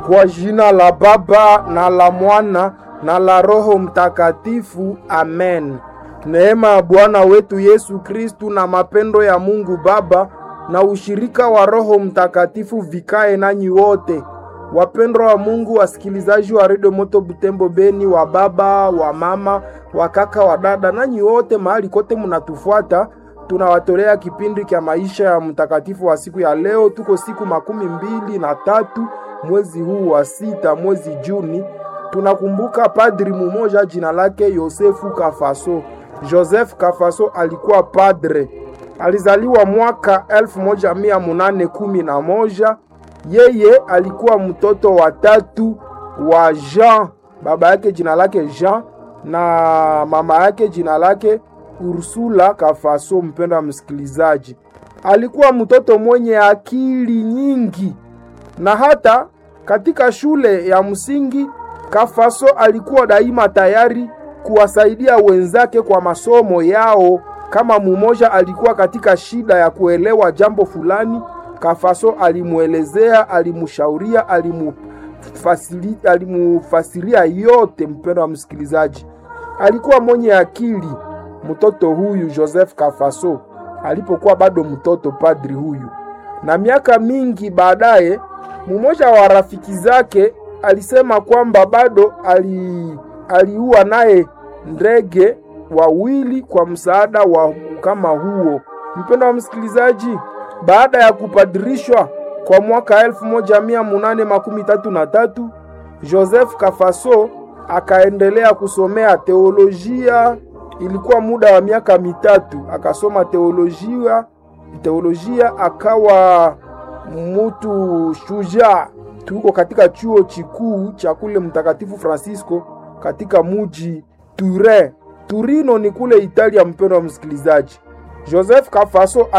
Kwa jina la Baba na la Mwana na la Roho Mtakatifu, amen. Neema ya Bwana wetu Yesu Kristu na mapendo ya Mungu Baba na ushirika wa Roho Mtakatifu vikae nanyi wote. Wapendwa wa Mungu, wasikilizaji wa redio Moto Butembo Beni, wa baba wa mama wa kaka wa dada, nanyi wote mahali kote munatufuata, tunawatolea kipindi cha maisha ya mtakatifu wa siku ya leo. Tuko siku makumi mbili na tatu mwezi huu wa sita, mwezi Juni. Tunakumbuka padri mumoja jina lake Yosefu Kafaso. Joseph Kafaso alikuwa padre, alizaliwa mwaka elfu moja mia munane kumi na moja. Yeye alikuwa mtoto wa tatu wa Jean, baba yake jina lake Jean na mama yake jina lake Ursula Kafaso. Mpendo wa msikilizaji, alikuwa mtoto mwenye akili nyingi, na hata katika shule ya msingi Kafaso alikuwa daima tayari kuwasaidia wenzake kwa masomo yao. Kama mumoja alikuwa katika shida ya kuelewa jambo fulani, Kafaso alimwelezea, alimshauria, alimufasiri, alimufasiria yote. Mpendo wa msikilizaji, alikuwa mwenye akili mtoto huyu Joseph Kafaso alipokuwa bado mtoto, padri huyu. Na miaka mingi baadaye, mmoja wa rafiki zake alisema kwamba bado ali aliua naye ndege wawili kwa msaada wa kama huo. Mpendo wa msikilizaji, baada ya kupadirishwa kwa mwaka elfu moja mia munane makumi tatu na tatu Joseph Kafaso akaendelea kusomea teolojia. Ilikuwa muda wa miaka mitatu akasoma teolojia, teolojia akawa mutu shujaa. Tuko katika chuo chikuu cha kule Mtakatifu Francisco katika muji Turin. Turino ni kule Italia. Mpendo wa msikilizaji, Joseph Kafaso